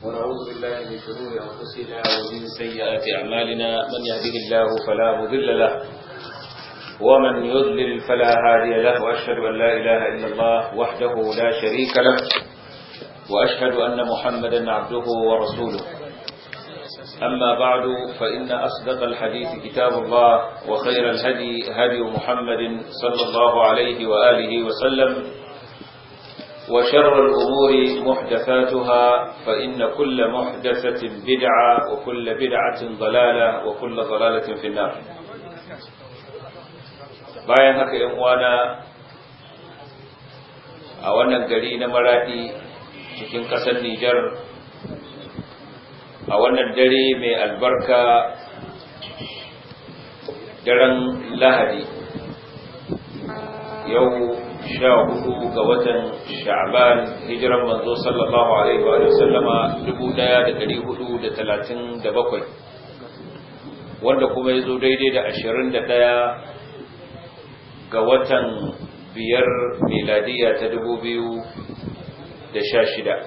ونعوذ بالله من شرور أنفسنا ومن سيئات أعمالنا من يهده الله فلا مضل له ومن يضلل فلا هادي له وأشهد أن لا إله إلا الله وحده لا شريك له وأشهد أن محمدا عبده ورسوله أما بعد فإن أصدق الحديث كتاب الله وخير الهدي هدي محمد صلى الله عليه وآله وسلم وشر الأمور محدثاتها فإن كل محدثة بدعة وكل بدعة ضلالة وكل ضلالة في النار bayan haka ‘yan uwana a wannan gari na maraɗi cikin ƙasar Nijar a wannan dare mai albarka daren lahadi yau sha hudu ga watan sha'ban hijiran manzo sallallahu alaihi wa sallama dubu daya da dari hudu da talatin da bakwai wanda kuma ya zo daidai da ashirin da daya ga watan biyar miladiya ta dubu biyu da sha shida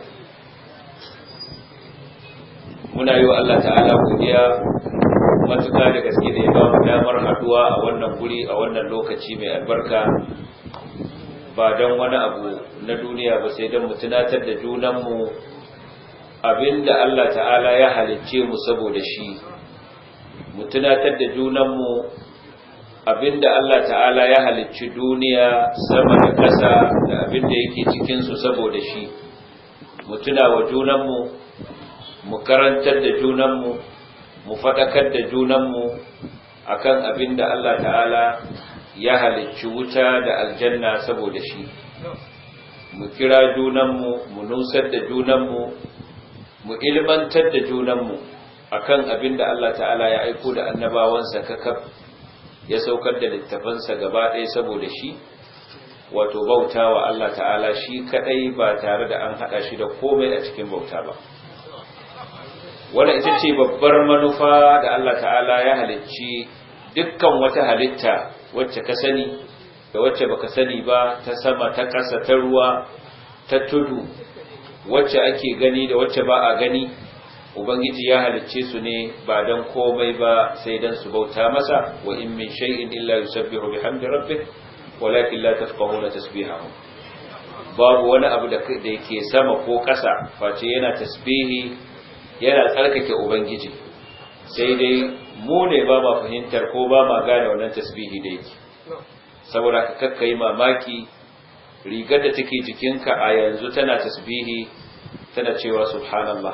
muna yi wa Allah ta'ala godiya matuƙa da gaske da ya ba mu damar haduwa a wannan guri a wannan lokaci mai albarka ba don wani abu na duniya ba sai don mu tunatar da junanmu abinda Allah ta'ala ya halicce mu saboda shi mu tunatar da junanmu abinda Allah ta'ala ya halicci duniya sama da ƙasa da abinda yake cikinsu saboda shi mu tuna wa junanmu mu karantar da junanmu mu faɗakar da junanmu akan abin da Allah ta'ala ya halicci wuta da aljanna saboda shi mu kira junanmu mu nusar da junanmu mu ilmantar da junanmu akan abin da Allah ta'ala ya aiko da annabawansa kakaf ya saukar da littafansa gaba ɗaya saboda shi wato bauta wa Allah ta'ala shi kadai ba tare da an haɗa shi da komai a cikin bauta ba wannan ita ce babbar manufa da Allah ta'ala ya halicci dukkan wata halitta wacce ka sani da wacce baka sani ba ta sama ta ƙasa ta ruwa ta tudu wacce ake gani da wacce ba a gani ubangiji ya halicce su ne ba dan komai ba sai dan su bauta masa wa in min shay'in illa yusabbihu bihamdi rabbih walakin la tafqahuna tasbihahum babu wani abu da yake sama ko ƙasa face yana tasbihi yana tsarkake ubangiji sai dai mu ne ba ma fahimtar ko ba ma gane wannan tasbihi da yake saboda ka kakka yi mamaki rigar da take jikinka a yanzu tana tasbihi tana cewa subhanallah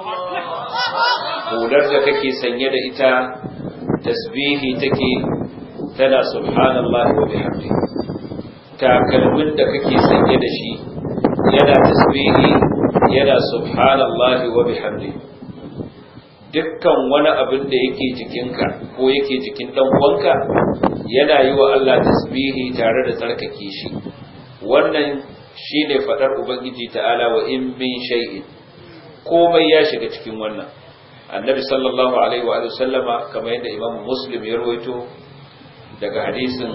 hular da kake sanye da ita tasbihi take tana subhanallah wa bihamdi takalmin da kake sanye da shi yana tasbihi yana subhanallah wa bihamdi dukkan wani abin da yake jikinka ko yake jikin dan uwanka yana yi wa Allah tasbihi tare da tsarkake shi wannan shine fadar ubangiji ta'ala wa in min shay'in komai ya shiga cikin wannan annabi sallallahu alaihi wa sallama kamar yadda imamu muslim ya rawaito daga hadisin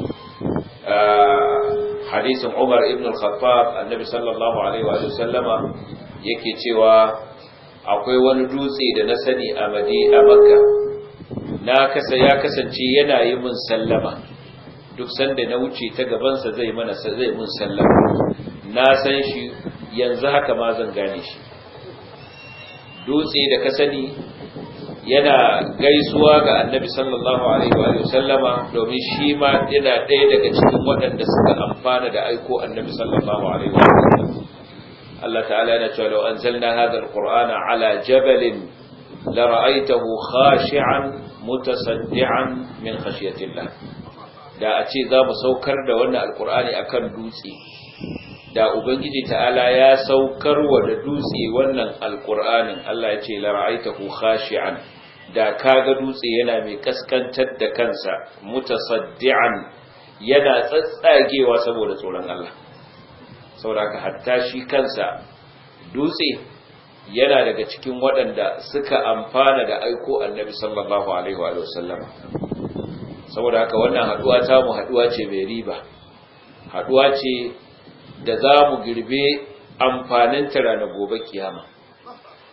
hadisin Umar ibn al-Khattab annabi sallallahu alaihi wa sallama yake cewa akwai wani dutse da na sani a madi a makka na kasa ya kasance yana yi mun sallama duk sanda na wuce ta gabansa zai mana zai mun sallama na san shi yanzu haka ma zan gane shi dutse da ka sani yana gaisuwa ga annabi sallallahu alaihi wa sallama domin shi ma yana ɗaya daga cikin waɗanda suka amfana da aiko annabi sallallahu alaihi wa sallam Allah ta'ala yana cewa law anzalna hadha alqur'ana ala jabalin la ra'aytahu khashi'an mutasaddian min khashyatillah da a ce za mu saukar da wannan alqur'ani akan dutse da ubangiji ta'ala ya saukar wa da dutse wannan alqur'anin Allah ya ce la ra'aytahu khashi'an da kaga dutse yana mai kaskantar da kansa mutasaddian yana tsatsagewa saboda tsoron Allah saboda hatta shi kansa dutse yana daga cikin waɗanda suka amfana da aiko annabi sallallahu alaihi wa sallam saboda haka wannan haduwa ta mu haduwa ce mai riba haduwa ce da za mu girbe amfanin ta ranar gobe kiyama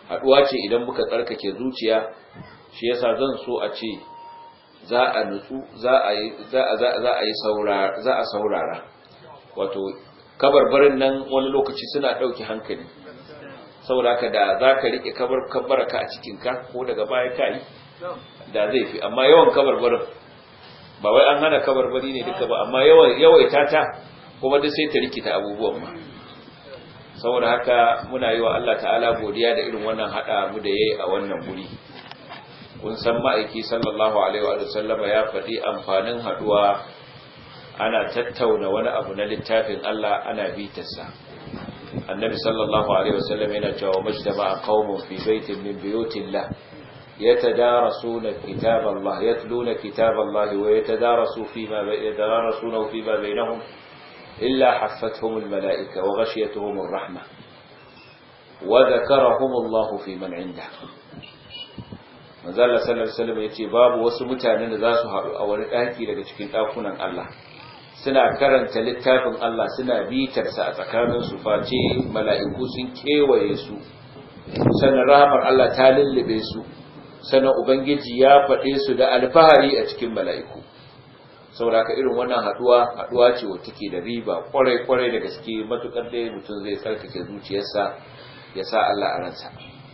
haduwa ce idan muka tsarkake zuciya shi yasa zan so a ce za a nutsu za a yi za a za a yi saurara za a saurara wato kabarbarin nan wani lokaci suna dauki hankali saboda haka da za ka rike kabar kabaraka a cikin ka ko daga baya ka yi da zai fi amma yawan kabarbarin ba wai an hana kabarbari ne duka ba amma yawan yawaita ta kuma duk sai ta rikita abubuwan ma saboda haka muna yi wa Allah ta'ala godiya da irin wannan hada mu da yayi a wannan guri kun san ma'aiki sallallahu alaihi wa sallama ya faɗi amfanin haduwa ana tattauna wani abu na littafin Allah ana bitarsa annabi sallallahu alaihi wa sallam yana cewa majtama qaumun fi baitin min buyutillah yatadarasuna kitab Allah yatluna kitab Allah wa yatadarasu fima yatadarasuna fima bainahum illa haffathum almalaika wa ghashiyatuhum arrahmah wa dhakarahum Allah fi man 'indahu manzo Allah sallallahu alaihi wasallam yace babu wasu mutanen da za su haɗu a wani ɗaki daga cikin ɗakunan Allah suna karanta littafin Allah suna bitar sa a tsakanin su face mala'iku sun kewaye su sannan rahamar Allah ta lullube su sannan ubangiji ya faɗe su da alfahari a cikin mala'iku saboda ka irin wannan haɗuwa haɗuwa ce wacce take da riba kwarai kwarai da gaske matukar dai mutum zai tsarkake zuciyarsa ya sa Allah a ransa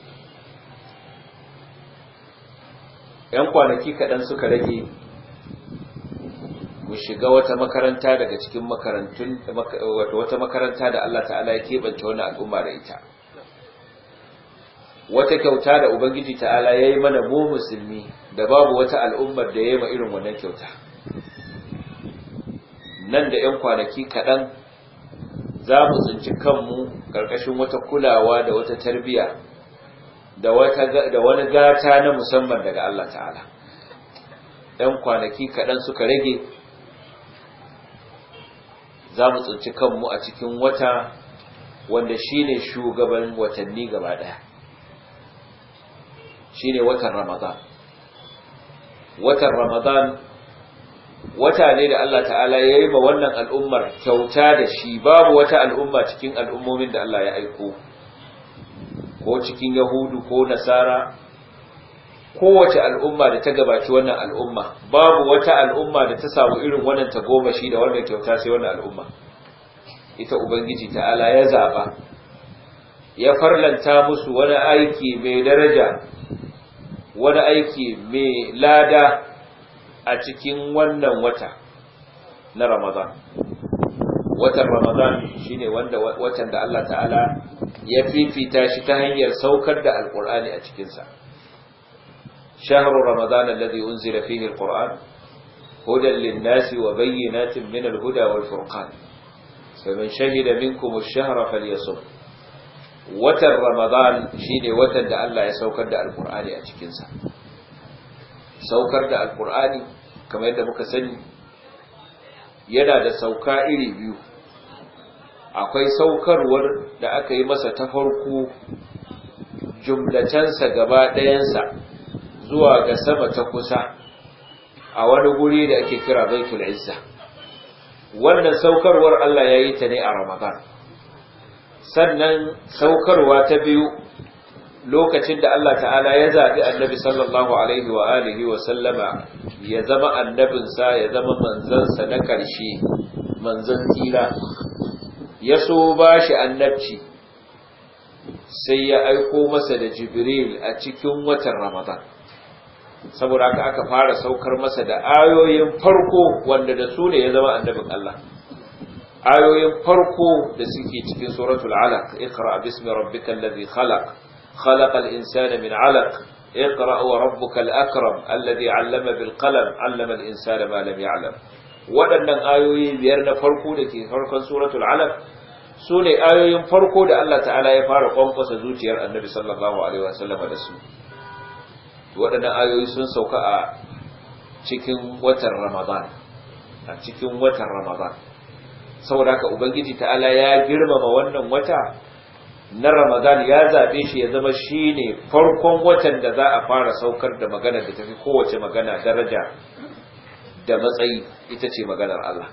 ‘yan kwanaki kaɗan suka rage mu shiga wata makaranta daga cikin makarantun wata makaranta da Allah ta'ala ya keɓance wani al'umma da ita wata kyauta da Ubangiji ta'ala ya yi mana mu musulmi da babu wata al'ummar da ya yi ma irin wannan kyauta nan da ‘yan kwanaki kaɗan za mu tsinci kanmu ƙarƙashin wata kulawa da wata tarbiyya da wani gata na musamman daga Allah ta'ala ɗan kwanaki kaɗan suka rage za mu tsinci kanmu a cikin wata wanda shi ne shugaban watanni gaba ɗaya shi ne watan ramadan watan ramadan wata ne da Allah ta'ala ya yi ma wannan al'ummar kyauta da shi babu wata al'umma cikin al'ummomin da Allah ya aiko ko cikin Yahudu ko Nasara kowace al'umma da ta gabaci wannan al'umma babu wata al'umma da ta samu irin wannan tagomashi da wannan kyauta sai wannan al'umma ita ubangiji ta'ala ya zaba ya farlanta musu wani aiki mai daraja wani aiki mai lada a cikin wannan wata na Ramadan watan Ramadan shine wanda watan da Allah ta'ala ya fifita shi ta hanyar saukar da alkur'ani a cikinsa shahru ramadan alladhi unzila fihi alquran hudan lin-nasi wa bayyinatin min al-huda wal-furqan faman shahida minkum ash-shahra falyasum watan ramadan shine watan da Allah ya saukar da alkur'ani a cikinsa saukar da alkur'ani kamar yadda muka sani yana da sauka iri biyu akwai saukarwar da aka yi masa ta farko jumlacensa gaba ɗayansa zuwa ga sama ta kusa a wani guri da ake kira baitul izza wannan saukarwar Allah ya yi ta ne a ramadan sannan saukarwa ta biyu lokacin da Allah ta'ala ya zaɓi annabi sallallahu alaihi wa alihi wa sallama ya zama annabinsa ya zama manzansa na ƙarshe manzan tsira ya so ba shi annabci sai ya aiko masa da jibril a cikin watan ramadan saboda haka aka fara saukar masa da ayoyin farko wanda da su ne ya zama annabin Allah ayoyin farko da suke cikin suratul alaq iqra bismi rabbikal ladhi khalaq khalaqal insana min alaq اقرأ وربك الأكرم الذي علم بالقلم علم الإنسان ما لم يعلم waɗannan ayoyi biyar na farko da ke farkon suratul alaq su ne ayoyin farko da Allah ta'ala ya fara kwankwasa zuciyar annabi sallallahu alaihi wasallam da su waɗannan ayoyi sun sauka a cikin watan ramadan a cikin watan ramadan saboda haka ubangiji ta'ala ya girmama wannan wata na ramadan ya zaɓe shi ya zama shi ne farkon watan da za a fara saukar da magana da tafi kowace magana daraja da matsayi ita ce maganar Allah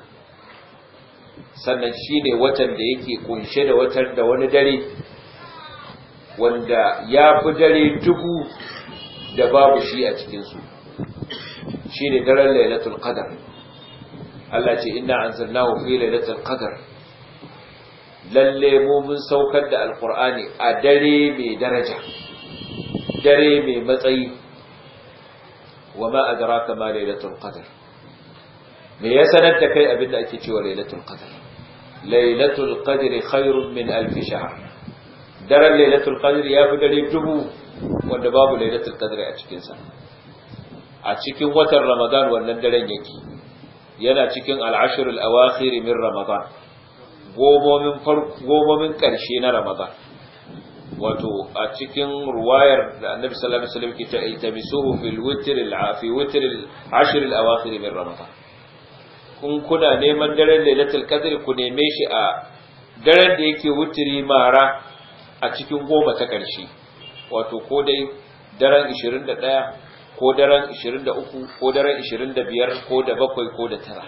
sannan shi ne watan da yake kunshe da watan da wani dare wanda ya fi dare dubu da babu shi a cikinsu shi ne daren lailatul qadar Allah ce inna anzalnahu fi lailatul qadar lalle mu mun saukar da alqur'ani a dare mai daraja dare mai matsayi wa ma adraka ma lailatul qadar me ya sanar da kai abinda ake cewa lailatul qadar lailatul qadri khairun min alf shahr daren lailatul qadr ya fi dare dubu wanda babu lailatul qadr a cikin sa a cikin watan ramadan wannan daren yake yana cikin al-ashr al-awakhir min ramadan gomomin farko gomomin karshe na ramadan wato a cikin ruwayar da annabi sallallahu alaihi wasallam ke ta itabisuhu fil witr al-afi witr al-ashr al-awakhir min ramadan kun kuna neman daren lailatul qadr ku neme shi a daren da yake wutiri mara a cikin goma ta ƙarshe wato ko dai daren 21 ko daren 23 ko daren 25 ko da bakwai ko da tara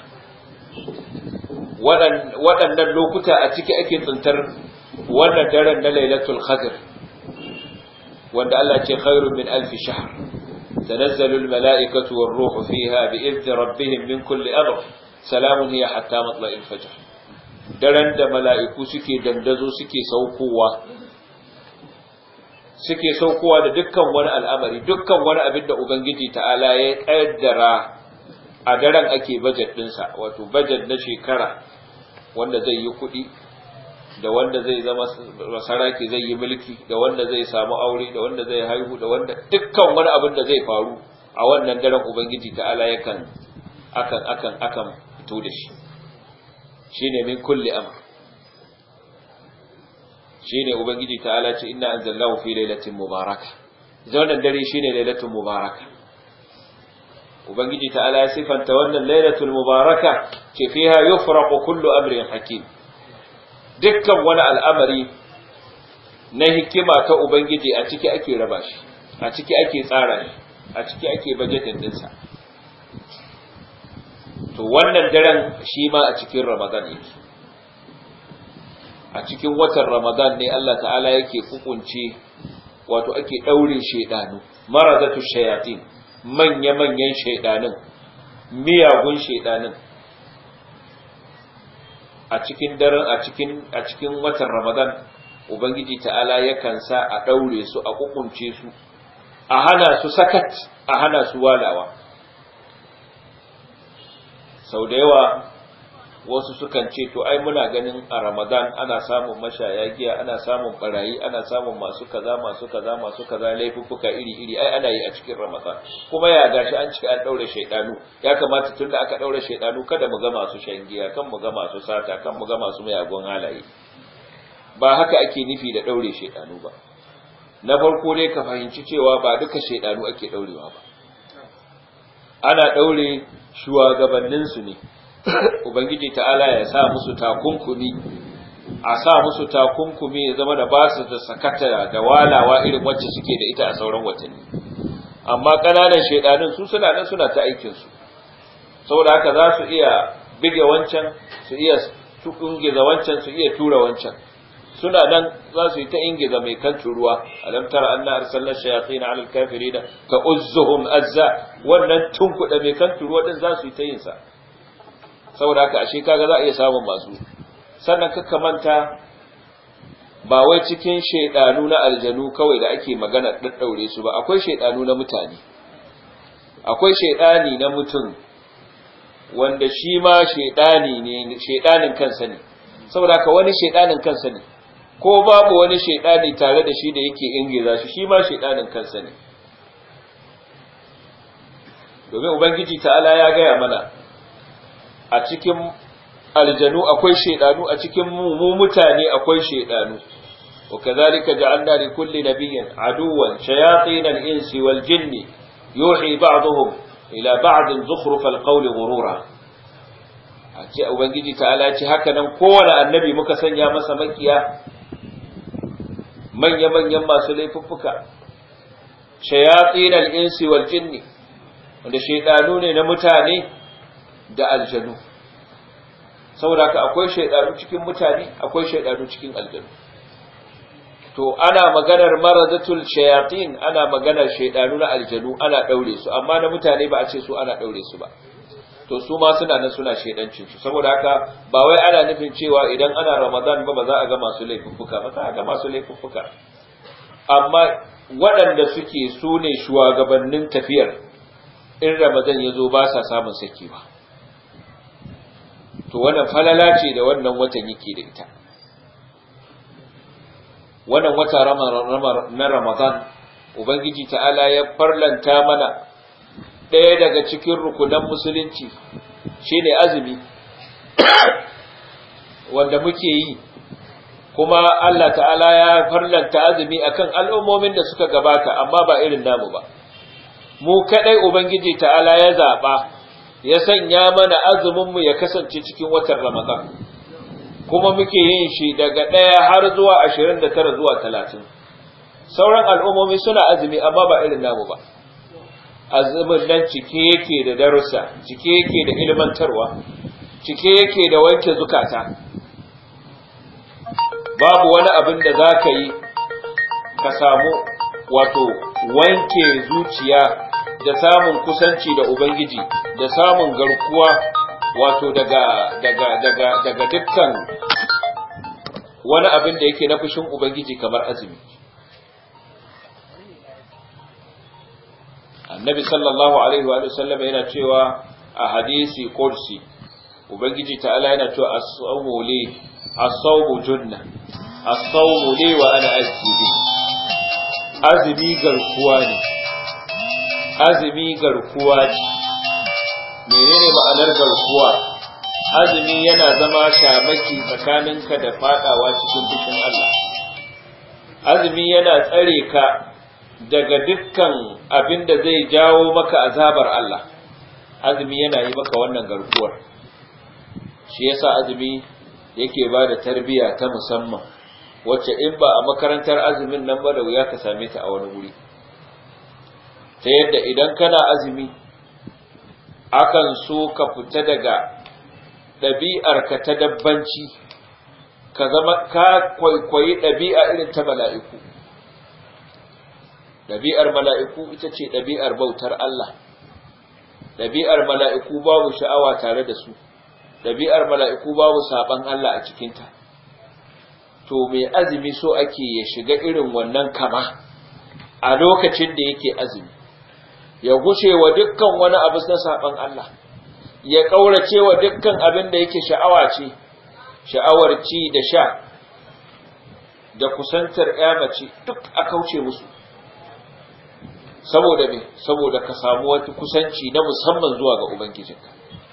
waɗannan lokuta a ciki ake tsintar wannan daren na lailatul qadr wanda Allah ce khairun min alfi shahr تنزل الملائكة والروح فيها بإذن ربهم من كل أمر salamun hiya hatta matla'il fajr daren da mala'iku suke dandazo suke saukowa suke saukowa da dukkan wani al'amari dukkan wani abin da ubangiji ta'ala ya kaddara a daren ake budget dinsa wato budget na shekara wanda zai yi kuɗi da wanda zai zama masaraki zai yi mulki da wanda zai samu aure da wanda zai haihu da wanda dukkan wani abin da zai faru a wannan daren ubangiji ta'ala yakan akan akan akan fito da shi shine min kulli amr shine ubangiji ta'ala ce inna anzalnahu fi lailatin mubaraka wannan dare shine lailatul mubaraka ubangiji ta'ala ya sifanta wannan lailatul mubaraka ce fiha yufraqu kullu amrin hakim dukkan wani al'amari na hikima ta ubangiji a ciki ake raba shi a ciki ake tsara shi a ciki ake bajetin dinsa to wannan daren shi ma a cikin ramadan yake a cikin watan ramadan ne Allah ta'ala yake kukunce wato ake daure shedanu maradatu shayatin manya-manyan shedanin miyagun shedanin a cikin daren a cikin a cikin watan ramadan ubangiji ta'ala yakan sa a daure su a kukunce su a hana su sakat a hana su walawa sau da yawa wasu sukan ce to ai muna ganin a ramadan ana samun mashaya giya ana samun barayi ana samun masu kaza masu kaza masu kaza laifuffuka iri iri ai ana yi a cikin ramadan kuma ya gashi an cika an daure shaidanu ya kamata tunda aka daure shaidanu kada mu ga masu shan giya kan mu ga masu sata kan mu ga masu mayagun halaye ba haka ake nufi da daure shaidanu ba na farko dai ka fahimci cewa ba duka shaidanu ake daurewa ba ana daure shugabanninsu ne ubangiji ta'ala ya sa musu takunkumi a sa musu takunkumi ya zama da ba su da sakata da walawa irin wacce suke da ita a sauran watanni amma ƙananan shaidanun su suna nan suna ta aikinsu saboda haka za su iya bige wancan su iya ingiza wancan su iya tura wancan suna nan za su yi ta ingiza mai kan ruwa alam tara anna arsalna shayatin ala alkafirina ka uzzuhum azza wannan tunkuda mai kan ruwa din za su yi ta yin sa saboda haka ashe kaga za a iya samun masu sannan kakka manta ba wai cikin shaidanu na aljanu kawai da ake magana daddaure su ba akwai shaidanu na mutane akwai shaidani na mutum wanda shi ma shaidani ne shaidanin kansa ne saboda haka wani shaidanin kansa ne ko babu wani shaidani tare da shi da yake ingiza shi shi ma shaidanin kansa ne domin ubangiji ta'ala ya gaya mana a cikin aljanu akwai shaidanu a cikin mu mutane akwai shaidanu وكذلك جعلنا لكل نبي عدوا شياطين الإنس والجن يوحي بعضهم إلى بعض زخرف القول غرورا ce ubangiji ta'ala ce haka nan kowane annabi muka sanya masa makiya manya-manyan masu laifuffuka shayatin al-insi wal jinni wanda shaidanu ne na mutane da aljanu saboda ka akwai shaidanu cikin mutane akwai shaidanu cikin aljanu to ana maganar maradatul shayatin ana maganar shaidanu na aljanu ana daure su amma na mutane ba a ce su ana daure su ba to su ma suna nan suna shaidancin su saboda haka ba wai ana nufin cewa idan ana ramadan ba ba za a ga masu laifuffuka ba za a ga masu laifuffuka amma waɗanda suke su ne shugabannin tafiyar in ramadan ya zo ba sa samun saki ba to wannan falala ce da wannan watan yake da ita wannan wata na ramadan ubangiji ta'ala ya farlanta mana ɗaya daga cikin rukunan musulunci shine azumi wanda muke yi kuma Allah ta'ala ya farlanta azumi akan al'ummomin da suka gabata amma ba irin namu ba mu kadai ubangiji ta'ala ya zaba ya sanya mana azumin mu ya kasance cikin watan ramadan kuma muke yin shi daga ɗaya har zuwa 29 zuwa 30 sauran al'ummomi suna azumi amma ba irin namu ba azumin nan cike yake da darussa cike yake da ilmantarwa cike yake da wanke zukata babu wani abin da za ka yi ka samu wato wanke zuciya da samun kusanci da ubangiji da samun garkuwa wato daga daga daga daga dukkan wani abin da yake na fushin ubangiji kamar azumi annabi sallallahu alaihi wa sallam yana cewa a hadisi kursi ubangiji ta'ala yana cewa as-sawmu li as-sawmu junna as-sawmu li wa ana azbi azumi garkuwa ne azumi garkuwa ce menene ma'anar garkuwa azumi yana zama shamaki tsakaninka da fadawa cikin fushin Allah azumi yana tsare ka daga dukkan abin da zai jawo maka azabar Allah azumi yana yi maka wannan garkuwar shi yasa azumi yake ba da tarbiya ta musamman wacce in ba a makarantar azumin nan ba da wuya ka same ta a wani wuri ta yadda idan kana azumi akan so ka fita daga ɗabi'arka ta dabbanci ka zama ka kwaikwayi ɗabi'a irin ta mala'iku ɗabi'ar mala'iku ita ce ɗabi'ar bautar Allah ɗabi'ar mala'iku babu sha'awa tare da su ɗabi'ar mala'iku babu saɓan Allah a cikinta to mai azumi so ake ya shiga irin wannan kama a lokacin da yake azumi ya guce wa dukkan wani abu na saɓan Allah ya ƙaurace wa dukkan abin da yake sha'awa ce sha'awar ci da sha da kusantar mace duk a kauce musu saboda me saboda ka samu wata kusanci na musamman zuwa ga ubangijinka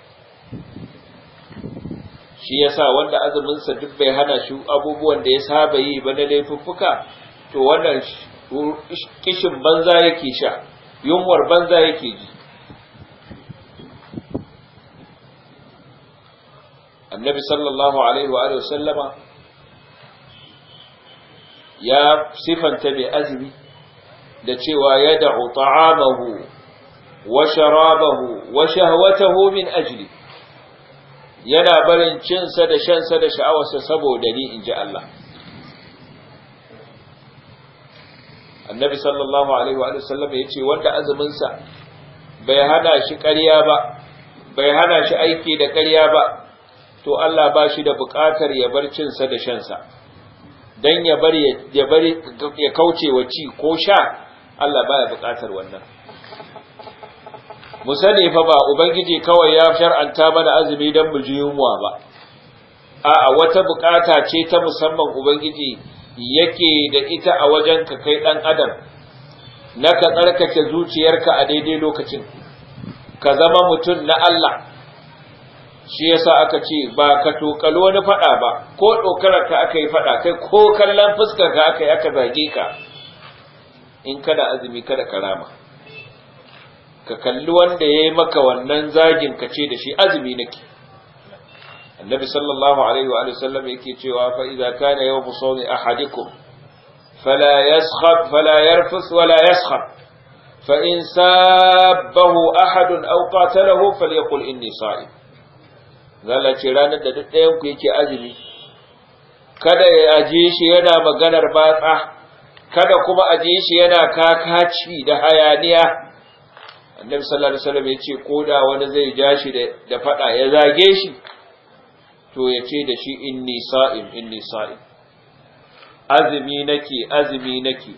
shi yasa wanda azuminsa duk bai hana shi abubuwan da ya saba yi ba na laifuffuka to wannan kishin banza yake sha yunwar banza yake ji annabi sallallahu alaihi wa sallama ya sifanta mai azumi da cewa ya da'u ta'amahu wa sharabahu wa shahwatahu min ajli yana barin cinsa da shansa da sha'awarsa saboda ni in ji Allah annabi sallallahu alaihi wa sallam ya ce wanda azuminsa bai hana shi ƙarya ba bai hana shi aiki da ƙarya ba to Allah ba shi da buƙatar ya bar cinsa da shansa dan ya bar ya bar ya kauce wa ci ko sha Allah baya buƙatar wannan mu sani fa ba ubangiji kawai ya shar'anta mana azumi dan mu ji yunwa ba a'a wata buƙata ce ta musamman ubangiji yake da ita a wajen ka kai dan adam na ka tsarkake zuciyarka a daidai lokacin ka zama mutum na Allah shi yasa aka ce ba ka tokalo wani fada ba ko dokarar ka aka yi fada kai ko kallon fuskar ka aka yi aka zage ka in kada azumi kada karama ka kalli wanda ya yi maka wannan zagin ka ce da shi azumi nake annabi sallallahu alaihi wa sallam yake cewa fa idza kana yawmu sawmi ahadikum fala yaskhab fala yarfus wala yaskhab fa in sabbahu ahadun aw qatalahu falyaqul inni sa'im zalla ce ranar da duk ɗayan ku yake azumi kada ya ajiye shi yana maganar batsa kada kuma ajiye shi yana kakaci da hayaniya annabi sallallahu alaihi wasallam ya ce ko da wani zai ja shi da fada ya zage shi to ya ce da shi inni sa'im inni sa'im azumi nake azumi nake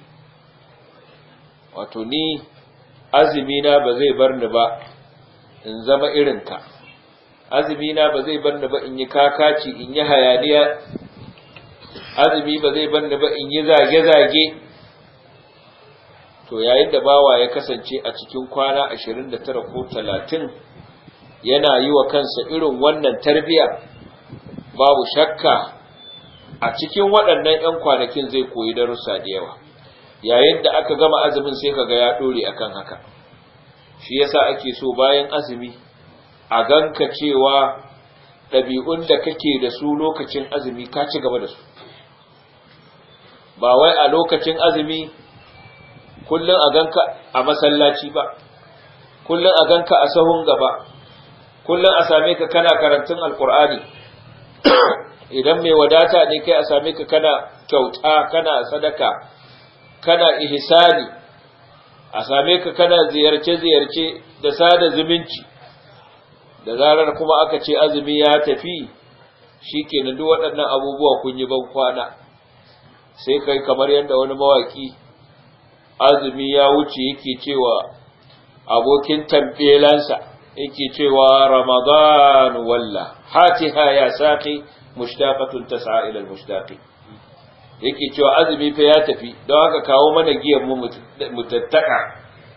wato ni azumi na ba zai bar ni ba in zama irinka azumi na ba zai bar ni ba in yi kakaci in yi hayaniya azumi ba zai bar ni ba in yi zage-zage to yayin da bawa ya kasance a cikin kwana 29 ko 30 yana yi wa kansa irin wannan tarbiya babu shakka a cikin waɗannan 'yan kwanakin zai koyi darussa da yawa yayin da aka gama azumin sai kaga ya ɗore akan haka shi yasa ake so bayan azumi a ganka cewa ɗabi'un da kake da su lokacin azumi ka ci gaba da su ba wai a lokacin azumi kullum a ganka a masallaci ba kullum a ganka a sahun gaba kullum a same ka kana karantun alkur'ani idan mai wadata ne kai a same ka kana kyauta kana sadaka kana ihsani a same ka kana ziyarce-ziyarce da sada zumunci da zarar kuma aka ce azumi ya tafi shi ke duk waɗannan abubuwa kun yi ban kwana sai kai kamar yadda wani mawaki azumi ya wuce yake cewa abokin tambelansa yake cewa ramadan walla hatiha ya saqi mushtaqatun tas'a ila al-mushtaqi yake cewa azumi fa ya tafi don haka kawo mana giyan mu mutattaka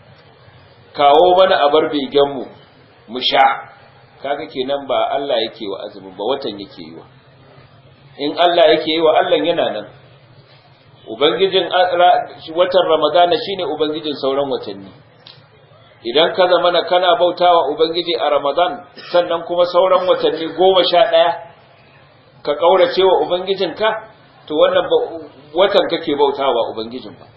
kawo mana abar begen mu mu sha kaga kenan ba Allah yake wa azumin ba watan yake yi wa in Allah yake yi wa Allah yana nan ubangijin watan ramadana shine ubangijin sauran watanni idan ka zama na kana bautawa ubangiji a ramadan sannan kuma sauran watanni goma sha ɗaya ka ƙaurace wa ubangijinka to wannan watan kake bautawa ubangijin ba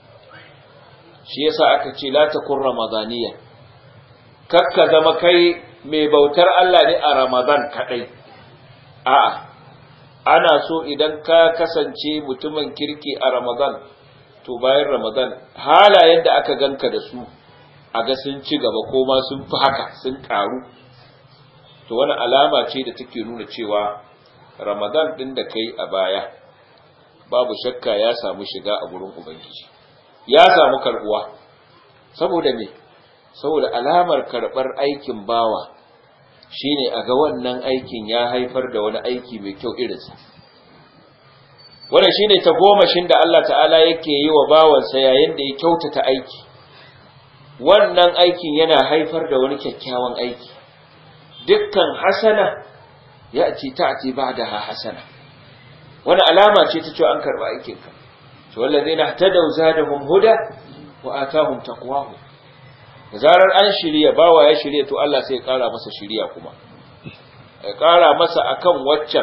shi yasa aka ce la takun ramadaniya kakka zama kai mai bautar Allah ne a ramadan kadai a'a ana so idan ka kasance mutumin kirki a ramadan to bayan ramadan halayen da aka ganka da su a ga sun ci gaba ko ma sun fi haka sun karu to wani alama ce da take nuna cewa ramadan din da kai a baya babu shakka ya samu shiga a gurin ubangiji ya samu karbuwa saboda me saboda alamar karbar aikin bawa shine a ga wannan aikin ya haifar da wani aiki mai kyau irinsa wannan shine ta gomashin da Allah ta'ala yake yi wa bawansa yayin da ya kyautata aiki wannan aikin yana haifar da wani kyakkyawan aiki dukkan hasana ya ce ta ce ba da hasana wani alama ce ta cewa an karɓi aikinka to wallazi na tadau zadahum huda wa atahum taqwahu da zarar an shirya bawa ya shirya to Allah sai ya ƙara masa shirya kuma ya ƙara masa akan waccan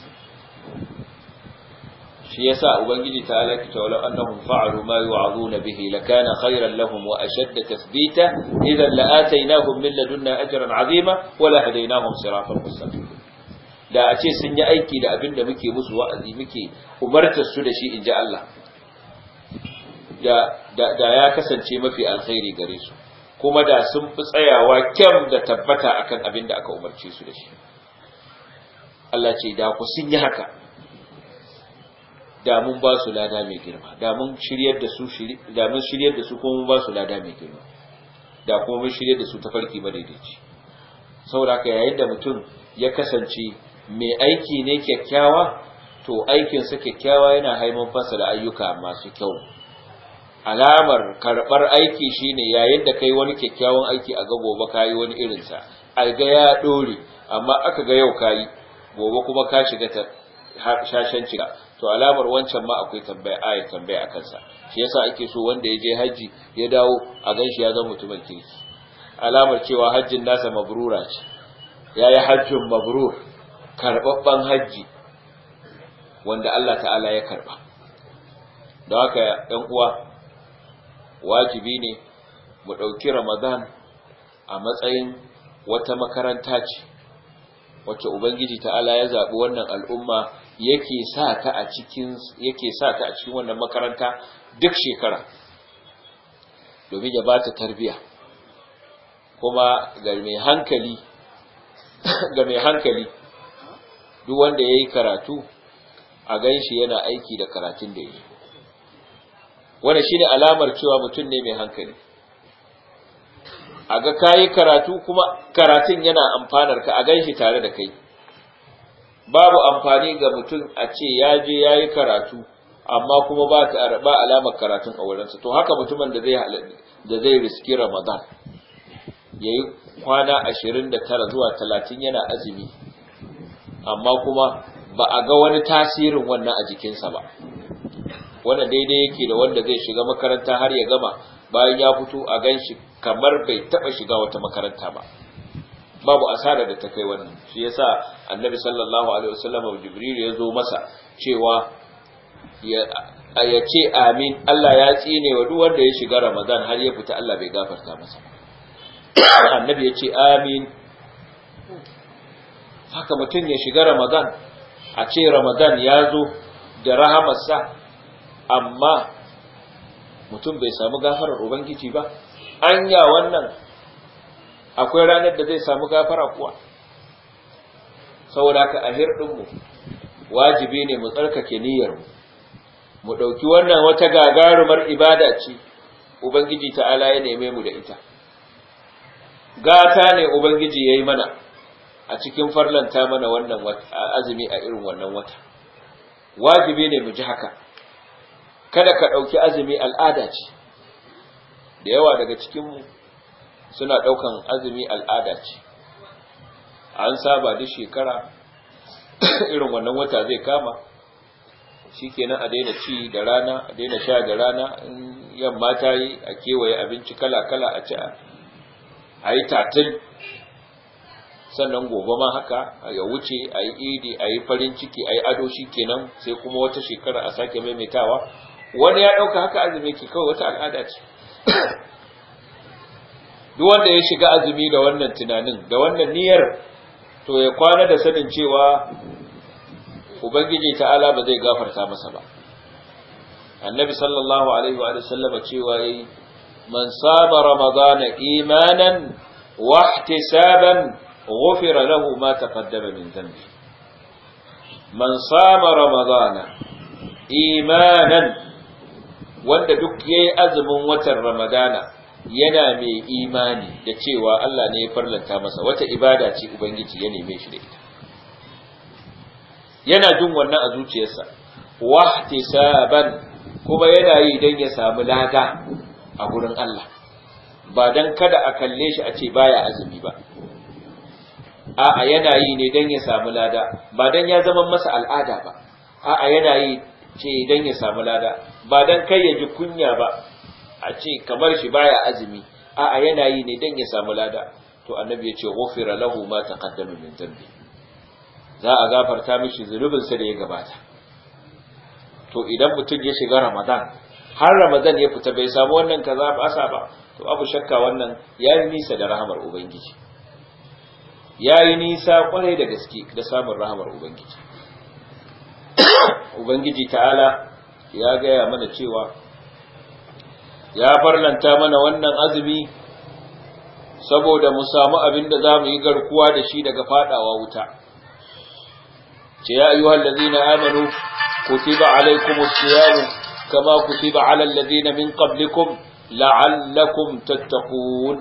shi yasa ubangiji ta alaki ta walau annahum fa'alu ma yu'azuna bihi lakana khayran lahum wa ashadda tathbita idan la'ataynahum min ladunna ajran 'azima wa la hadaynahum siratan mustaqim da a ce sun yi aiki da abin da muke musu wa'azi muke umartar su da shi inji Allah da da ya kasance mafi alkhairi gare su kuma da sun fi tsayawa kyam da tabbata akan abin da aka umarce su da shi Allah ce da ku sun yi haka da mun ba su lada mai girma da mun shiryar da su da mun shiryar da su kuma mun ba su lada mai girma da kuma mun shiryar da su ta farki madaidaici saboda haka yayin da mutum ya kasance mai aiki ne kyakkyawa to aikinsa kyakkyawa yana haifar fasa da ayyuka masu kyau alamar karɓar aiki shine yayin da kai wani kyakkyawan aiki a ga gobe kayi wani irinsa a ga ya ɗore amma aka ga yau kayi gobe kuma ka shiga ta shashen cika to alamar wancan ma akwai tambaya aya tambaya a kansa shi yasa ake so wanda ya je haji ya dawo a gan shi ya zama mutumin kirki alamar cewa hajjin nasa mabrura ce ya yi hajjin mabrur karɓaɓɓen hajji wanda Allah ta'ala ya karɓa don haka ‘yan uwa wajibi ne mu ɗauki Ramadan a matsayin wata makaranta ce wacce Ubangiji ta'ala ya zaɓi wannan al'umma yake sa ka a cikin yake sa ka a cikin wannan makaranta duk shekara domin ya bata tarbiya kuma ga mai hankali ga mai hankali duk wanda yayi karatu a ganshi yana aiki da karatun da yake wannan shine alamar cewa mutum ne mai hankali a ga kayi karatu kuma karatun yana amfanar ka a ganshi tare da kai babu amfani ga mutum a ce ya je ya yi karatu amma kuma ba ba alamar karatun a wurinsa to haka mutumin da zai da zai riski ramadan ya yi kwana ashirin da tara zuwa talatin yana azumi amma kuma ba a ga wani tasirin wannan a jikinsa ba wannan daidai yake da wanda zai shiga makaranta har ya gama bayan ya fito a gan shi kamar bai taɓa shiga wata makaranta ba babu asara da ta kai wannan shi yasa annabi sallallahu alaihi wasallam jibril ya zo masa cewa ya ce amin Allah ya tsine wa duk wanda ya shiga ramadan har ya fita Allah bai gafarta masa annabi ya ce amin haka mutum ya shiga ramadan a ce ramadan ya zo da rahamarsa amma mutum bai samu gafarar ubangiji ba anya wannan akwai ranar da zai samu gafara kuwa saboda haka a hirɗinmu wajibi ne mu tsarkake niyyarmu mu ɗauki wannan wata gagarumar ibada ce ubangiji ta'ala ya neme mu da ita gata ne ubangiji ya yi mana a cikin farlanta mana wannan azumi a irin wannan wata wajibi ne mu ji haka kada ka ɗauki azumi al'ada ce da yawa daga cikinmu suna ɗaukan azumi al'ada ce an saba duk shekara irin wannan wata zai kama shi kenan a daina ci da rana a daina sha da rana in yamma ta yi a kewaye abinci kala-kala a ci a yi tatil sannan gobe ma haka ya wuce a yi idi a yi farin ciki a yi ado shi kenan sai kuma wata shekara a sake maimaitawa wani ya ɗauka haka azumi ke kawai wata al'ada ce duk wanda ya shiga azumi da wannan tunanin da wannan niyyar to ya kwana da sanin cewa ubangiji ta'ala ba zai gafarta masa ba annabi sallallahu alaihi wa sallam cewa yi man saba ramadana imanan wa ihtisaban ghufira lahu ma taqaddama min dhanbi man sama ramadana imanan wanda duk yayi azumin watan ramadana yana mai imani da cewa Allah ne ya farlanta masa wata ibada ce Ubangiji ya neme shi da ita yana jin wannan a zuciyarsa wahtisaban kuma yana yi don ya samu lada a gurin Allah ba don kada a kalle shi a ce baya azumi ba a'a yana yi ne don ya samu lada ba don ya zama masa al'ada ba a'a yana yi ce don ya samu lada ba don kai ya ji kunya ba a ce kamar shi baya azumi a'a yana yi ne dan ya samu lada to annabi ya ce ghufira lahu ma taqaddama min dhanbi za a gafarta mishi zunubin sa da ya gabata to idan mutum ya shiga ramadan har ramadan ya fita bai samu wannan kaza ba asa ba to abu shakka wannan yayi nisa da rahamar ubangiji yayi nisa kwarai da gaske da samun rahamar ubangiji ubangiji ta'ala ya gaya mana cewa ya farlanta mana wannan azumi saboda mu samu abin da za mu yi garkuwa da shi daga fadawa wuta ce ya ayyuhal ladina amanu kutiba alaykumus siyam kama kutiba alal ladina min qablikum la'allakum tattaqun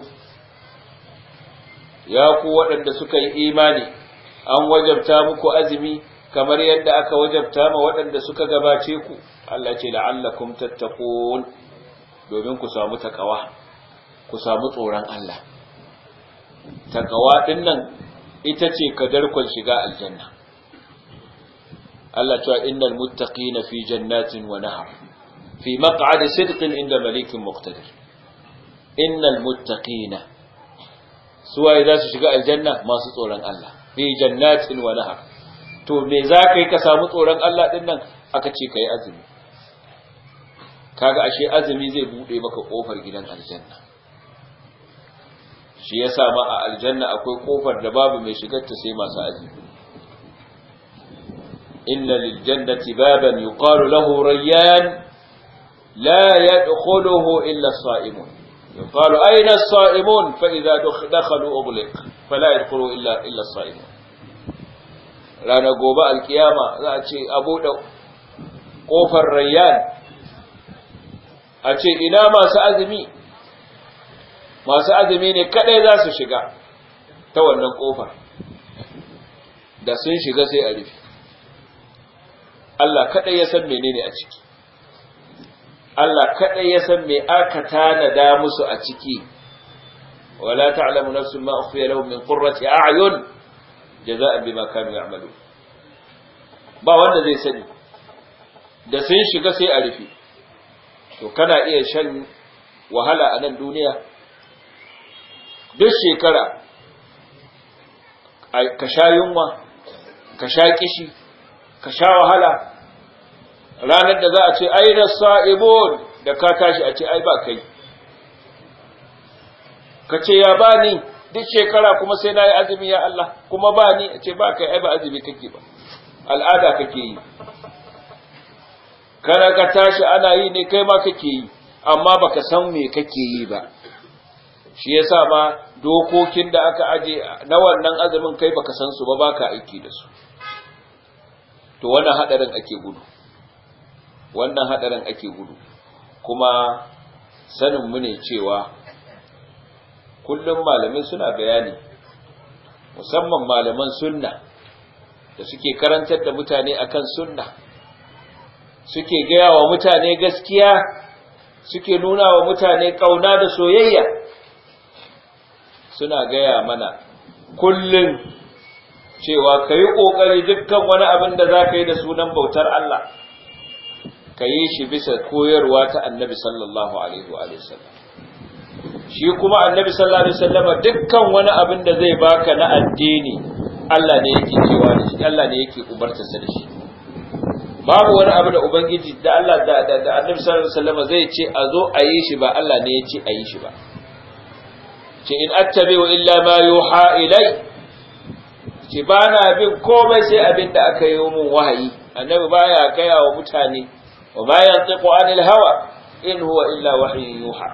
ya ku waɗanda suka yi imani an wajabta muku azumi kamar yadda aka wajabta ma waɗanda suka gabace ku Allah ce la'allakum tattaqun domin ku samu takawa ku samu tsoron Allah takawa din nan ita ce kadarkon shiga aljanna Allah cewa innal muttaqina fi jannatin wa nahar fi maq'adi sidqin inda malikin muqtadir innal muttaqina suwaye za su shiga aljanna masu tsoron Allah fi jannatin wa nahar to me za ka yi ka samu tsoron Allah din nan aka ce ka yi azumi kaga ashe azumi zai bude maka kofar gidan aljanna shi yasa ma a aljanna akwai kofar da babu mai shigar ta sai masu azumi inna lil jannati baban yuqalu lahu rayyan la yadkhuluhu illa as-sa'imun yuqalu ayna as-sa'imun fa idha dakhalu ughliq fala yadkhulu illa illa as-sa'imun rana gobe alkiyama za a ce abu da kofar rayyan a ce ina masu azumi masu azumi ne kadai za su shiga ta wannan kofar da sun shiga sai a rufe Allah kadai ya san menene a ciki Allah kadai ya san me aka tanada musu a ciki wala ta'lamu nafsun ma ukhfiya lahum min qurrati a'yun jaza'an bima kanu ya'malun ba wanda zai sani da sun shiga sai a rufe to kana iya shan wahala a nan duniya duk shekara ka sha yunwa ka sha kishi ka sha wahala ranar da za a ce ai da sa'ibon da ka tashi a ce ai ba kai ka ce ya ba ni duk shekara kuma sai na yi azumi ya Allah kuma ba ni a ce ba kai ai ba azumi kake ba al'ada kake yi kana ka tashi ana yi ne kai ma kake yi amma baka san me kake yi ba shi yasa ma dokokin da aka aje na wannan azumin kai baka san su ba baka aiki da su to wannan hadarin ake gudu wannan hadarin ake gudu kuma sanin mu ne cewa kullum malamai suna bayani musamman malaman sunna da suke karantar da mutane akan sunna suke gaya wa mutane gaskiya suke nuna wa mutane kauna da soyayya suna gaya mana kullum cewa ka yi ƙoƙari dukkan wani abin da za ka yi da sunan bautar Allah ka yi shi bisa koyarwa ta annabi sallallahu alaihi wa sallam shi kuma annabi sallallahu alaihi wasallama dukkan wani abin da zai baka na addini Allah ne yake cewa da shi Allah ne yake umartarsa da shi babu wani abu da ubangiji da Allah da da, da annabi sallallahu alaihi wasallama zai ce a zo a yi shi ba Allah ne ya ce a yi shi ba ce in attabi'u illa ma yuha ilai ce ba na bin komai sai abin da aka yi mun wahayi annabi baya gaya wa mutane wa ma yantiqu anil hawa in huwa illa wahyun yuha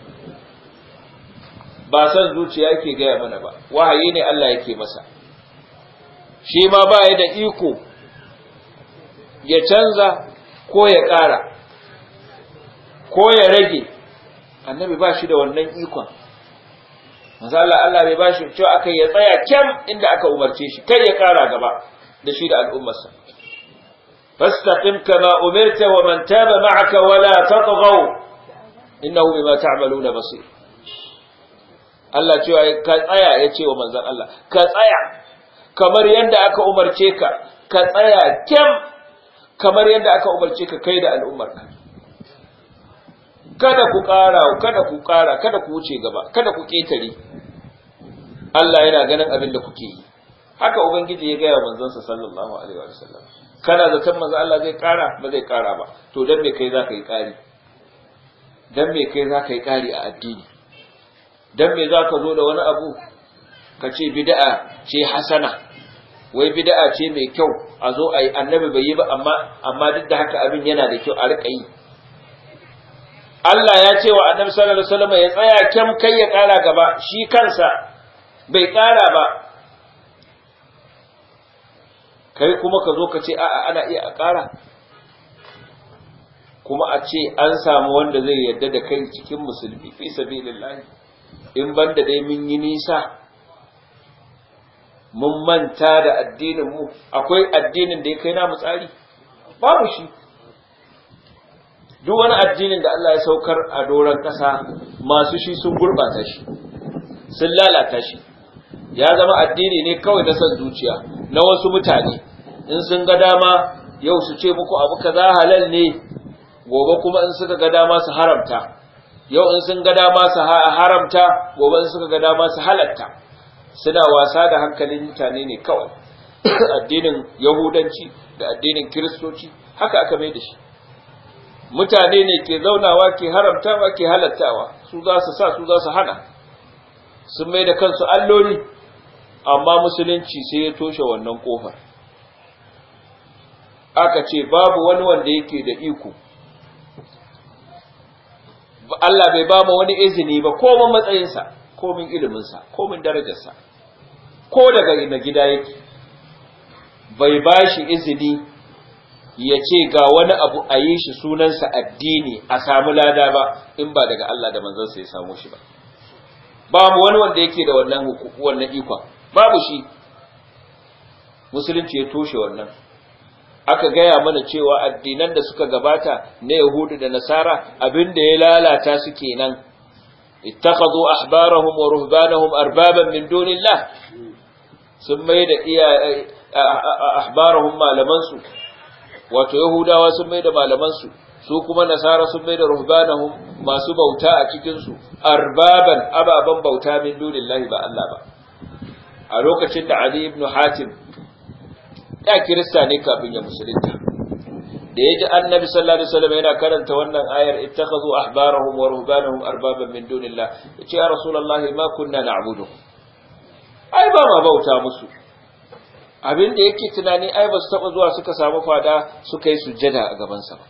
ba san zuciya yake gaya mana ba wahayi ne Allah yake masa shi ma ba ya da iko ya canza ko ya ƙara ko ya rage annabi ba shi da wannan ikon manzo Allah Allah bai bashi cewa aka ya tsaya kyam inda aka umarce shi kai ya ƙara gaba da shi da al'ummarsa fastaqim kama umirta wa man taba ma'aka wala tatghaw innahu bima ta'maluna basir Allah cewa ka tsaya ya ce wa manzon Allah ka tsaya kamar yadda aka umarce ka ka tsaya kyam kamar yadda aka umarce ka kai da al'ummarka kada ku ƙara kada ku ƙara kada ku wuce gaba kada ku ƙetare Allah yana ganin abin da kuke yi haka ubangiji ya gaya manzonsa sallallahu alaihi wa sallam kana zaton manzo Allah zai ƙara ba zai ƙara ba to dan me kai zaka yi ƙari dan me kai zaka yi ƙari a addini dan me zaka zo da wani abu ka ce bid'a ce hasana wai bid'a ce mai kyau a zo a yi annabi bai yi ba amma amma duk da haka abin yana da kyau a rika yi Allah ya ce wa annabi sallallahu alaihi wasallam ya tsaya kyam kai ya kara gaba shi kansa bai kara ba kai kuma ka zo ka ce a'a ana iya a kara kuma a ce an samu wanda zai yarda da kai cikin musulmi fi sabilillah in banda dai mun yi nisa mun manta da addinin mu akwai addinin da ya kai namu tsari babu shi duk wani addinin da Allah ya saukar a doron ƙasa masu shi sun gurɓata shi sun lalata shi ya zama addini ne kawai na son zuciya na wasu mutane in sun ga dama yau su ce muku abu kaza halal ne gobe kuma in suka ga dama su haramta yau in sun ga dama su haramta gobe in suka ga dama su halatta suna wasa da hankalin mutane ne kawai addinin yahudanci da addinin kiristoci haka aka mai da shi mutane ne ke zaunawa ke haramtawa ke halattawa su za su sa su za su hana sun mai da kansu alloli amma musulunci sai ya toshe wannan kofar aka ce babu wani wanda yake da iko Allah bai ba mu wani izini ba komin matsayinsa komin iliminsa komin darajarsa ko daga ina gida yake bai ba shi izini ya ce ga wani abu a yi shi sunansa addini a samu lada ba in ba daga Allah da manzansa ya samu shi ba babu wani wanda yake da wannan wannan ikon babu shi musulunci ya toshe wannan aka gaya mana cewa addinan da suka gabata na yahudu da nasara abinda ya lalata su kenan ittakhadhu ahbarahum wa ruhbanahum arbaban min dunillah sun mai da iya ahbarahum malaman su wato yahudawa sun mai da malaman su su kuma nasara sun mai da ruhbanahum masu bauta a cikin su arbaban ababan bauta min dunillahi ba Allah ba a lokacin da Ali ibn Hatim da kirista ne kafin ya musulunta da yaji annabi sallallahu alaihi wasallam yana karanta wannan ayar ittakhadhu ahbarahum wa ruhbanahum arbaban min dunillah yace ya rasulullahi ma kunna na'budu ai ba ma bauta musu abin da yake tunani ai ba su taba zuwa suka samu fada suka yi sujjada a gaban sa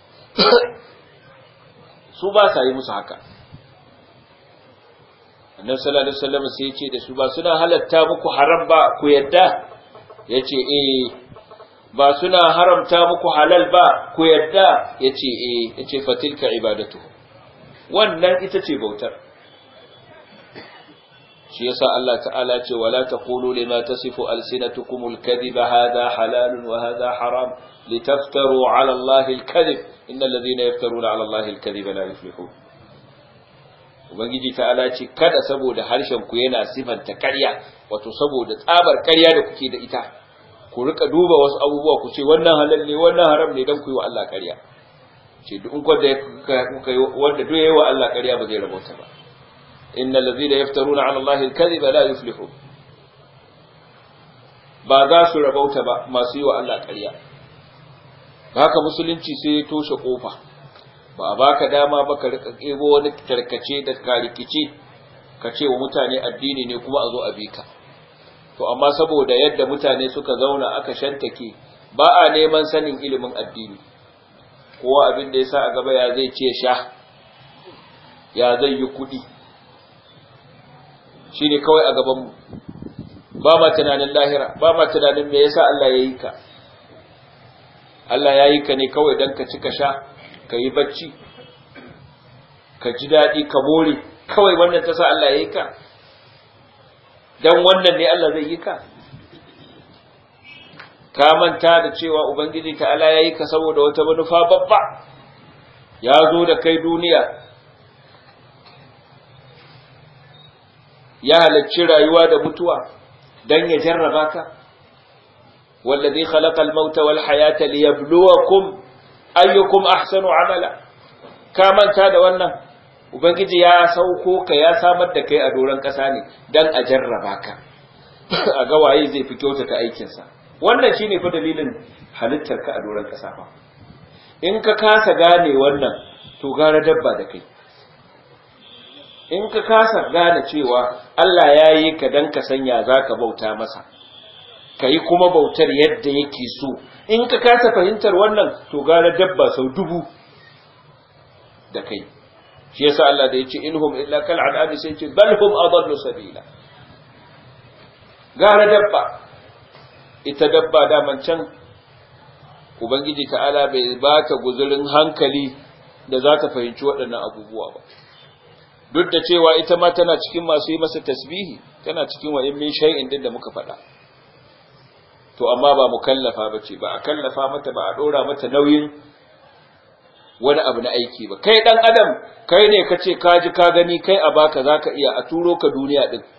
su ba sa yi musu haka annabi sallallahu alaihi wasallam sai ya ce da su ba suna halatta muku haram ba ku yadda yace eh ba suna haramta muku halal ba ku yadda yace eh yace fatilka ibadatu wannan ita ce bautar shi yasa Allah ta'ala ce wala taqulu lima tasifu alsinatukum alkadhiba hadha halalun wa hadha haram litaftaru ala Allah alkadhib innal ladhina yaftaruna ala Allah alkadhiba la yuflihun ubangiji ta'ala ce kada saboda harshen ku yana sifanta ƙarya wato saboda tsabar ƙarya da kuke da ita ku rika duba wasu abubuwa ku ce wannan halal ne wannan haram ne dan ku yi wa Allah ƙarya ce duk in kwanda kuka yi wanda duk yayi wa Allah ƙarya ba zai rabauta ba innal ladhina yaftaruna 'ala Allah al-kadhiba la yuflihun ba za su rabauta ba masu yi wa Allah ƙarya haka musulunci sai ya toshe kofa ba a baka dama ba ka rika kebo wani tarkace da karikice ka ce wa mutane addini ne kuma a zo a bi ka to amma saboda yadda mutane suka zauna aka shantake ba a neman sanin ilimin addini kowa abin da ya sa a gaba ya zai ce sha ya zai yi kuɗi shi ne kawai a gabanmu ba ma tunanin lahira ba ma tunanin me yasa Allah ya yi ka Allah ya yi ka ne kawai don ka ci ka sha ka yi bacci ka ji daɗi ka more kawai wannan ta sa Allah ya yi ka don wannan ne Allah zai yi ka ka manta da cewa Ubangiji ta'ala ya yi ka saboda wata manufa babba ya zo da kai duniya ya halarci rayuwa da mutuwa don ya jarraba ka wallazi khalaqal mauta wal hayata liyabluwakum ayyukum ahsanu amala ka manta da wannan ubangiji ya sauko ka ya samar da kai a doron ƙasa ne dan a jarraba ka a ga waye zai fi kyautata aikinsa wannan shine fa dalilin halittar ka a doron ƙasa fa in ka kasa gane wannan to gara dabba da kai in ka kasa gane cewa Allah ya yi ka dan ka sanya zaka bauta masa ka yi kuma bautar yadda yake so in ka kasa fahimtar wannan to gara dabba sau dubu da kai shi yasa Allah da yace inhum illa kal an'ami sai ce bal hum adallu sabila gara dabba ita dabba daman can ubangiji ta'ala bai ba ta guzurin hankali da za ta fahimci waɗannan abubuwa ba duk da cewa ita ma tana cikin masu yi masa tasbihi tana cikin wa in min shay'in din da muka faɗa to amma ba mukallafa bace ba a kallafa mata ba a dora mata nauyin wani abu na aiki ba kai dan adam kai ne kace ka ji ka gani kai a baka zaka iya a turo ka duniya din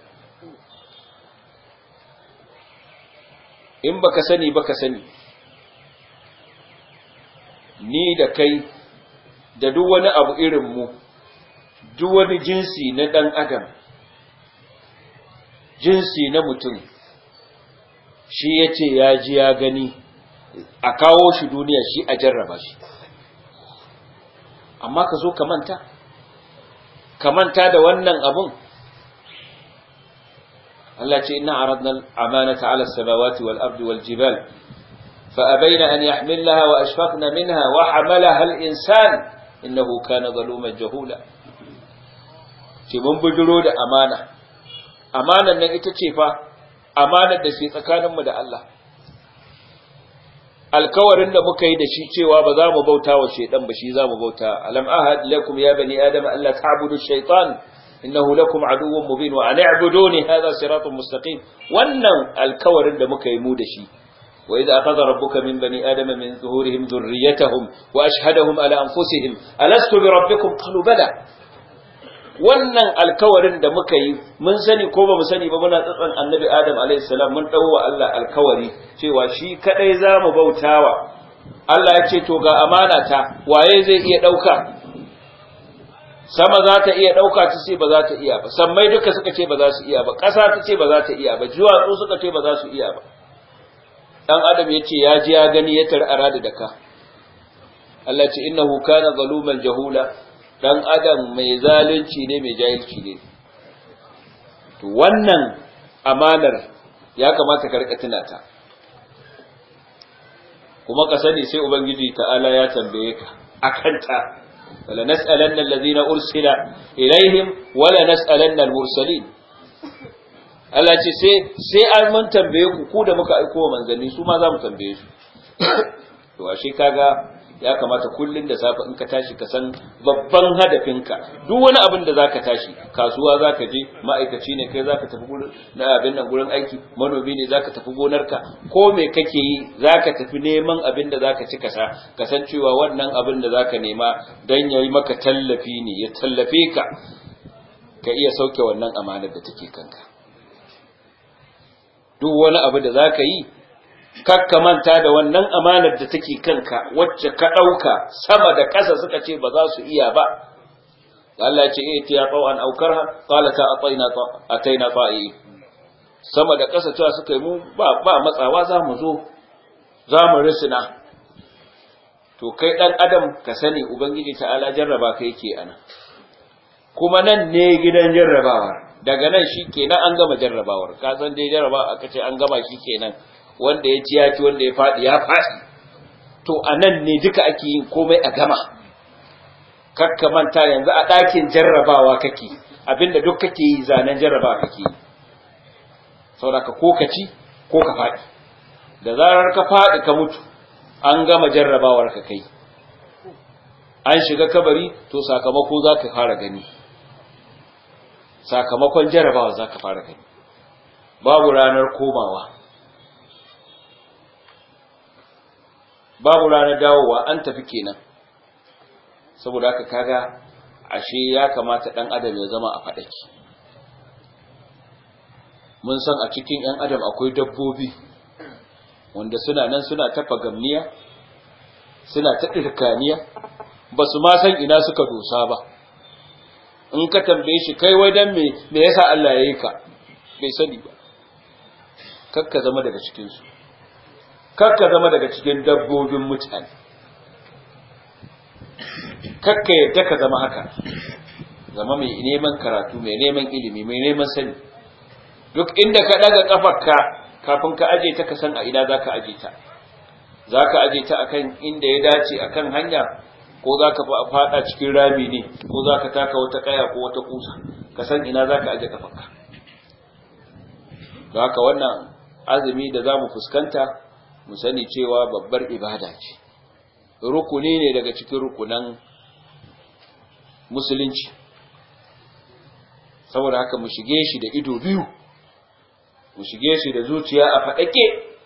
in baka sani baka sani ni da kai da duk wani abu irin mu duk wani jinsi na dan adam jinsi na mutum shi ya ce ya ji ya gani a kawo shi duniya shi a jarraba shi amma ka zo ka manta ka manta da wannan abun Allah ce ina aradna amanata ala samawati wal ardi wal jibal فأبين أن يحملنها وأشفقن منها وحملها الإنسان إنه كان ظلوما جهولا ce mun bujiro da amana amanan nan ita ce fa amanar da ke tsakaninmu da Allah alkawarin da muka yi da shi cewa ba za mu bauta wa shaidan ba shi za mu bauta alam ahad lakum ya bani adam alla ta'budu shaytan innahu lakum aduwwun mubin wa an i'buduni hadha siratun mustaqim wannan alkawarin da muka yi mu da shi wa idza akhadha rabbuka min bani adama min zuhurihim dhurriyyatahum wa ashhadahum ala anfusihim alastu bi rabbikum qalu bala wannan alkawarin da muka yi mun sani ko ba mu sani ba muna tsatsan annabi adam alayhi salam mun dawo wa Allah alkawari cewa shi kadai zamu bautawa Allah ya ce to ga amana ta waye zai iya dauka sama za ta iya dauka ta ce ba za ta iya ba sammai duka suka ce ba za su iya ba ƙasa ta ce ba za ta iya ba duwatsu suka ce ba za su iya ba dan adam ya ce ya ji ya gani ya tar'ara da daka Allah ce innahu kana zaluman jahula dan adam mai zalunci ne mai jahilci ne to wannan amanar ya kamata ka rika tuna ta kuma ka sani sai ubangiji ta'ala ya tambaye ka akan ta wala nas'alanna alladhina ursila ilaihim wala nas'alanna al-mursalin Allah ce sai sai an mun tambaye ku ku da muka aiko manzanni su ma za mu tambaye su to ashe kaga ya kamata kullun da safe in ka tashi ka san babban hadafinka duk wani abin da zaka tashi kasuwa zaka je ma'aikaci ne kai zaka tafi gurin na abin nan gurin aiki manomi ne zaka tafi gonarka ko me kake yi zaka tafi neman abin da zaka ci kasa kasancewa wannan abin da zaka nema dan yayi maka tallafi ne ya tallafe ka ka iya sauke wannan amanar da take kanka duk wani abu da zaka yi kakka manta da wannan amanar da take kanka wacce ka ɗauka sama da ƙasa suka ce ba za su iya ba Allah ya ce eh ta yaqau an aukarha qala ta ataina ataina ta'i sama da ƙasa cewa suka yi mu ba ba matsawa za mu zo za mu risina to kai dan adam ka sani ubangiji ta'ala jarraba ka yake ana kuma nan ne gidan jarrabawar daga nan shi kenan an gama jarrabawar ka san dai jarrabawa aka ce an gama shi kenan wanda ya ci ya ci wanda ya faɗi ya faɗi to a nan ne duka ake yin komai a gama kakka manta yanzu a ɗakin jarrabawa kake abinda duk kake yi zanen jarrabawa kake yi sauraka ko ka ci ko ka faɗi da zarar ka faɗi ka mutu an gama jarrabawar ka kai an shiga kabari to sakamako za ka fara gani sakamakon jarrabawa za ka fara gani babu ranar komawa babu ranar dawowa an tafi kenan saboda haka kaga ashe ya kamata dan adam ya zama a fadaki mun san a cikin yan adam akwai dabbobi wanda suna nan suna ta fagamniya suna ta dirkaniya ba su ma san ina suka dosa ba in ka tambaye shi kai wai dan me me yasa Allah ya yi ka bai sani ba kakka zama daga cikin su kakka zama daga cikin dabbobin mutane kakka yadda ka zama haka zama mai neman karatu mai neman ilimi mai neman sani duk inda ka daga kafarka kafin ka aje ta ka san a ina zaka aje ta zaka aje ta akan inda ya dace akan hanya ko zaka fada cikin rami ne ko zaka taka wata kaya ko wata kusa ka san ina zaka aje kafarka don haka wannan azumi da zamu fuskanta mu sani cewa babbar ibada ce rukuni ne daga cikin rukunan musulunci saboda haka mu shige shi da ido biyu mu shige shi da zuciya a faɗake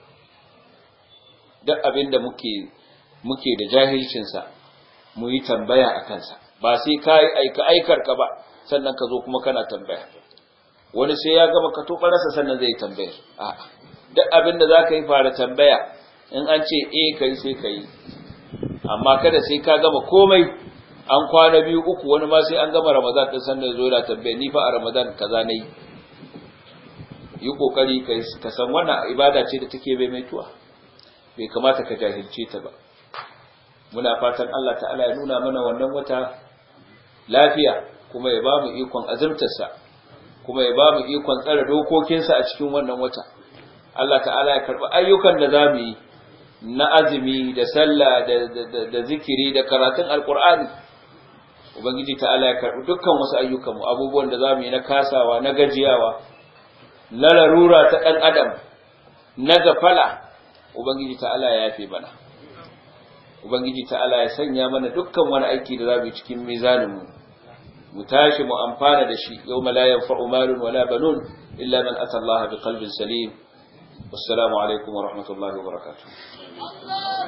duk abin da muke muke da jahilcinsa mu yi tambaya a kansa ba sai ka yi aika aikar ka ba sannan ka zo kuma kana tambaya wani sai ya gama ka to sannan zai tambaya a'a duk abin da za ka yi fara tambaya in an ce e ka yi sai ka yi amma kada sai ka gama komai an kwana biyu uku wani ma sai an gama ramadan ɗin sannan zo da tambaya ni fa a ramadan kaza na yi yi kokari ka san wannan ibada ce da take bai mai tuwa bai kamata ka jahilce ta ba muna fatan Allah ta'ala ya nuna mana wannan wata lafiya kuma ya ba mu ikon azumtarsa kuma ya ba mu ikon tsare dokokinsa a cikin wannan wata Allah ta'ala ya karɓi ayyukan da za mu yi na azumi da sallah da zikiri da karatun alkur'ani ubangiji ta'ala ya karbi dukkan wasu ayyukanmu abubuwan da zamu yi na kasawa na gajiyawa na larura ta dan adam na gafala ubangiji ta'ala ya yafe mana ubangiji ta'ala ya sanya mana dukkan wani aiki da zamu yi cikin mizaninmu mu tashi mu amfana da shi yawma la yanfa'u malun wala banun illa man ata Allah bi qalbin salim wassalamu alaikum wa rahmatullahi wa barakatuh